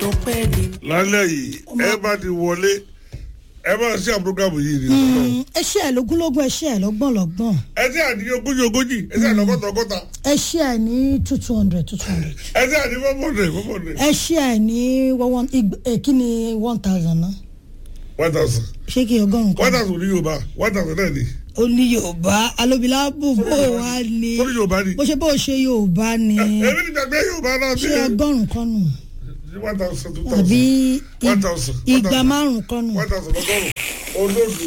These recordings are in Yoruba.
ọpẹ́ ni. lálẹ́ yìí ẹ bá ti wọlé ẹ bá ṣe àpúrógámù yìí ni ọ̀nà. ẹ ṣe ẹ lógúnlógún ẹ ṣe ẹ lọ́gbọ̀n lọ́gbọ̀n ẹ ṣe àdìyẹ ogójì ogójì ẹ ṣe àdìyẹ ọgọ́ta ọgọ́ta ẹ ṣe ẹ ní two two hundred two two hundred ẹ ṣe àdìyẹ fọ́fọ́dẹ̀ fọ́fọ́dẹ̀ ẹ ṣe ẹ ní one ig- eh, kí ni one thousand náà one thousand ṣé kí ọgọ́rùn-ún one kan thousand ní yorùbá one thousand náà ni ó ní yorùbá alóbilá bò bó wá ní tó ní yorùbá ni bó ṣe bó ṣe yorùbá ni èmi ní gbàgbé yorùbá náà ṣé bí ọgọ́rùn-ún kan nù one thousand two àbí thousand one ig- thousand one igba thousand márùn-ún kan nù one thousand ọgọ́rùn olóòdù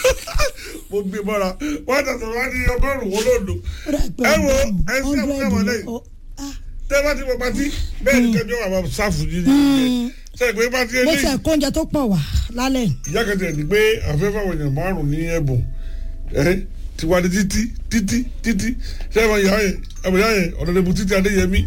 mo gbé mọ́ra one thousand wá ní ọgọ́rùn olóòdù Ó dà pé ẹ wo ọgọ́rùn-ún, ẹ ṣe àbúrò hundred lẹ́yìn ló- ah, tẹ́ bá ti mọ pati bẹ́ẹ̀ ni kẹjọ wà máa sáfù yìí ni ṣe é pé pati bó eléyìí ṣe kó oúnjẹ tó pọ̀ wá lálẹ́ ìyá kẹtẹ ẹ̀ ní pé àfẹ́fẹ́ àwọn èèyàn márùn ní ẹ̀bùn ẹ̀ ti wá ní títí títí títí ṣé ẹ̀ mọ ìyá yẹn ẹ̀ mọ ìyá yẹn ọ̀dọ̀dẹ̀bù títí adéyẹmí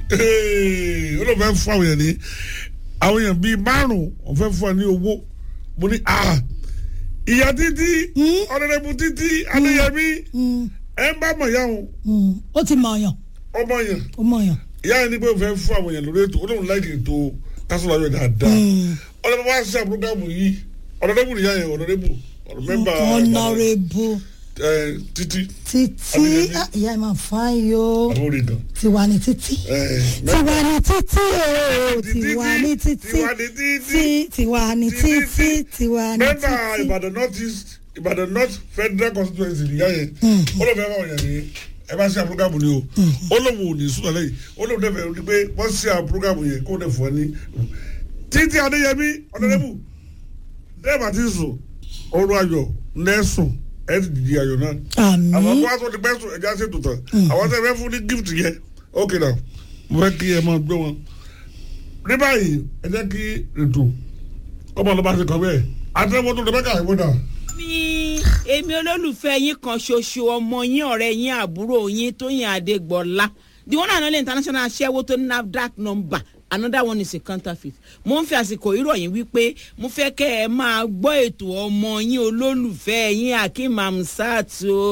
ó ló fẹ́ fún àwọn èèyàn ní àwọn èèyàn bíi márùn ó fẹ́ fún wa ní owó mo ní à ìyá títí ọ̀dọ̀dẹ̀bù títí adéyẹmí ẹ̀ ń bá mọ̀ ìyá wọn Mm, ó ti mọ̀ ọ̀yàn ọmọ yẹn ó mọ̀ ọ̀yàn ìyá yẹn ní pé ó fẹ́ fún àwọn èèyàn lórí ètò ó lóun láìkì ètò kásọ̀rọ̀ ayọ̀ dáadáa ọ̀dọ̀dẹ̀bù wá sí àbúrógámù yìí ọ̀dọ̀dẹ̀bù nìyá yẹn ọ̀dọ̀dẹ̀bù ọ̀dọ̀ mẹ́mbà honourable ẹ, títí títí Adéyẹmí. ah, ìyá ẹ̀ máa fáyín o àwọn orin kan. tiwa ni títí ẹ, tiwa ni títí o Títí, tiwa ni títí tiwa ni títí. tí tiwa ni Títí, títí tiwa ni mẹ́mbà títí. ìbàdàn north east ìbàdàn north federal constituency nìyá yẹn ó ló fẹ́ fáwọn èèyàn ní ẹ bá ṣe àpúrógámù ni o ó lóun ò ní sùnà lẹ́yìn ó lóun dẹ́fẹ̀ẹ́ ní pé wọ́n ṣe àpúrógámù yẹn kó dẹ̀ fún ẹ ní. títí adéyẹmí ọ̀dọ́dẹ́bù dẹ́ẹ̀bà ti sùn oorun ayọ̀ lẹ́sùn ẹ̀ ti dìde ayọ̀ náà àwọn àmì kó wá tó ti pẹ́ sùn ẹja ṣètò tán àwọn tẹ́ fẹ́ fún ní gift yẹn ok now mo fẹ́ kí ẹ máa gbé wọn. ní báyìí ẹ jẹ́ kí ètò ọmọ ọlọ́ba ti kọ́ bẹ́ẹ̀ àtẹ̀wọ́n tó dẹ́bẹ́ka ìwọ́dà. mi èmi olólùfẹ́ yín kan ṣoṣo ọmọ yín ọ̀rẹ́ yín àbúrò yín tóyìn adégbọ́lá the one and only international aṣẹ́wó tó ní nafdac number another one is a counterfeit mo ń fi àsìkò ìròyìn wípé mo fẹ́ kẹ́ ẹ máa gbọ́ ètò ọmọ yín olólùfẹ́ yín akeem hamsat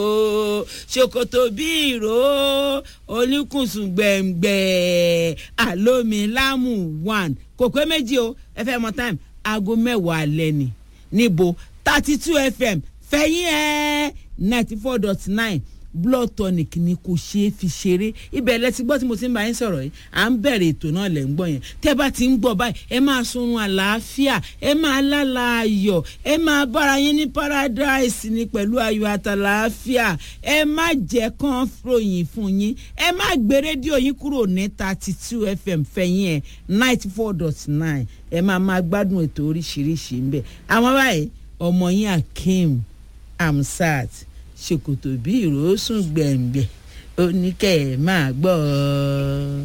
o ṣòkòtò bí ìró olùkùnsùn gbẹ̀ngbẹ̀ àlómilámù one kò pé méjì o ẹ fẹ́ mọ time aago mẹ́wàá alẹ́ ni níbo thirty two fm fẹ̀yìn ẹ̀ ninety four dot nine blood tonic ni kò ṣeé fi ṣeré ibẹ̀ lẹ ti gbọ́ tí mo ti ń bá yín sọ̀rọ̀ yìí à ń bẹ̀rẹ̀ ètò náà lẹ̀ ń gbọ́ yẹn tẹ́ bá ti ń gbọ́ báyìí ẹ máa sunrun àlàáfíà ẹ máa lálà ayọ̀ ẹ máa bára yín ní paradise ni pẹ̀lú ayọ̀ àtàlàáfíà ẹ má jẹ́ kán ròyìn fún yín ẹ má gbé rédíò yín kúrò ní thirty two fm fẹ̀yìn ẹ̀ ninety four dot nine ẹ máa máa gbádùn ètò oríṣiríṣi ń bẹ̀ àwọn báyìí ọmọ yín akeem amsat ṣòkòtò bí ìrosùn gbẹ̀ngbẹ̀ oníkẹ́ ẹ̀ máa gbọ́ ọ.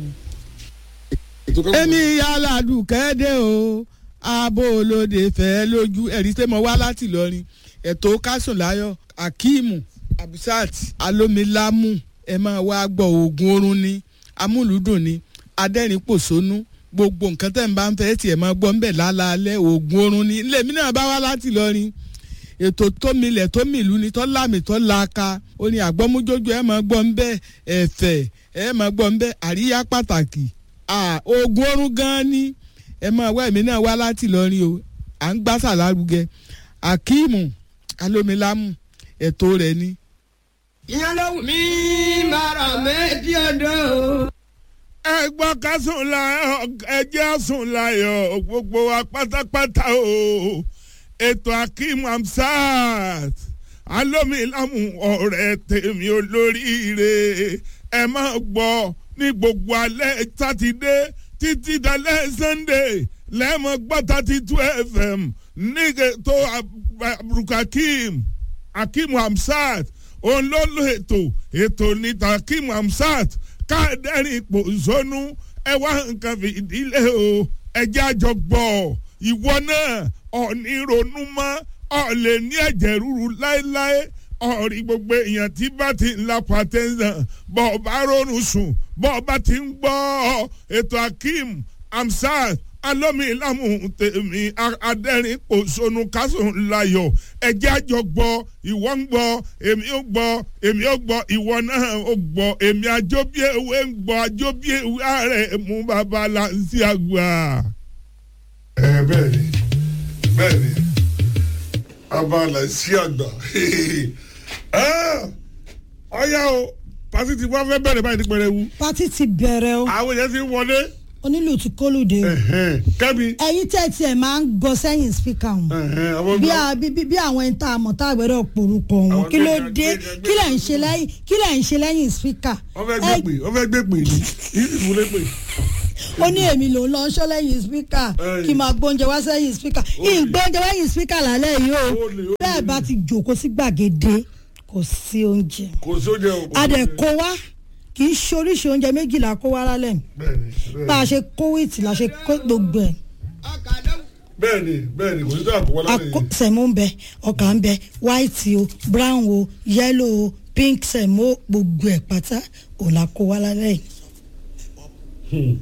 èmi yálàdù kẹ́dẹ́ o abo olóde fẹ́ lójú ẹ̀rí tẹ́ mọ wá láti lọrin ẹ̀tọ́ kásùnláyọ̀ akíìmù abisat alomilamu ẹ máa wá gbọ́ oògùn oorun ni amúlùdùn ni adẹ́rìn-pòṣónú gbogbo nǹkan tẹ̀ ń bá ń fẹ́ tiẹ̀ máa gbọ́ ń bẹ̀ lálaalẹ́ oògùn oorun ni lèmi náà bá wá láti lọrin ètò tómilẹ̀ tómìlú ni tọ́ lámì tọ́ laaka ó ní àgbọ́mújójú ẹ̀ máa gbọ́ ń bẹ́ ẹ̀fẹ̀ ẹ̀ máa gbọ́ ń bẹ́ àríyá pàtàkì Ah, oògùn oorun gan-an ni ẹ máa wá èmi náà wá láti lọrin o à ń gbásà lárugẹ akíìmù alómilámù ẹ̀tọ́ rẹ̀ ni. ìyẹn ló wù mí bàrà méjì ọdọ. ẹ gbọ́ ká sùn láyọ̀ ẹ jẹ́ sùn láyọ̀ gbogbo wa pátápátá o ètò akeem hamsat alómilámù ọ̀rẹ́ tèmi olóríire ẹ máa gbọ́ ní gbogbo alẹ́ sátidé títí dalẹ́ sunday lẹ́mọ̀ gbọ́ thirty two fm ní ètò abdulkakeem akeem hamsat òun ló lo ètò ètò níta akeem hamsat káàdẹ́rìn ipò zónú ẹ wá nǹkan fìdílé o ẹjẹ́ àjọ gbọ́ ìwọ náà ọ̀ọ́ni ronú mọ́ ọ̀ lè ní ẹ̀jẹ̀ ríru láéláé ọ̀rí gbogbo èèyàn tí bá ti ń la pàtẹ́sán bọ́ ọ bá rọrùn sùn bọ́ ọ bá ti ń gbọ́ ètò akeem amsat alómilámù tèmi adẹ́rìn pòṣónú kásùn layọ̀ ẹjẹ́ àjọ gbọ́ ìwọ ń gbọ́ èmi ó gbọ́ èmi ó gbọ́ ìwọ náà ó gbọ́ èmi àjọbíèwé ń gbọ́ àjọbíèwé ààrẹ mú bàbá láǹsí àgbà. bẹ́ẹ̀ ni bẹ́ẹ̀ ni abala sí àgbà ọ̀yá o pàṣẹ ti wá fẹ́ bẹ̀rẹ̀ báyìí ní pẹrẹwu pátí ti bẹ̀rẹ̀ o àwọn èèyàn ti ń wọlé onílù ti kólùdé o kẹ́mi ẹ̀yin tẹ́ tiẹ̀ máa ń gbọ́ sẹ́yìn spíkà wọn àwọn bí a- bí bí- bí àwọn ẹni tá a mọ̀ tá a gbọ́dọ̀ porúkọ wọn Àwọn kí ló gbẹ̀gàn- dé gbẹ̀gàn- kí lẹ̀ ń ṣe lẹ́yìn kí lẹ̀ ń ṣe lẹ́yìn spíkà wọ́n fẹ́ gbé pè wọ́n fẹ́ gbé pè ní ìfúnlé pè. ó ní èmi ló ń lọ ṣọ́ lẹ́yìn spíkà Ẹ̀yìn. kí n máa gbóúnjẹ wá sẹ́yìn spíkà ìgbóúnjẹ lẹ́yìn spíkà lálẹ́ yìí o Ó lè, ó bẹ́ẹ̀ bá ti jòkó sí gbàgede kò sí oúnjẹ kò sóúnjẹ o. kò adẹ̀ sóúnjẹ. kó wá kì í ṣe oríṣi oúnjẹ méjìlá kó wá lálẹ́ bẹ́ẹ̀ni bẹ́ẹ̀ni. bá a ṣe kó wíìtì la ṣe kó gbogbo ẹ̀ bẹ́ẹ̀ni bẹ́ẹ̀ni kò sí tó àkọ́wọ́ lálẹ́ Ako- yìí. sẹ̀mó ń bẹ ọkà ń bẹ white o brown o yellow o pink sẹ̀mó gbogbo ẹ̀ pátá ò la kó wá lálẹ́ yìí.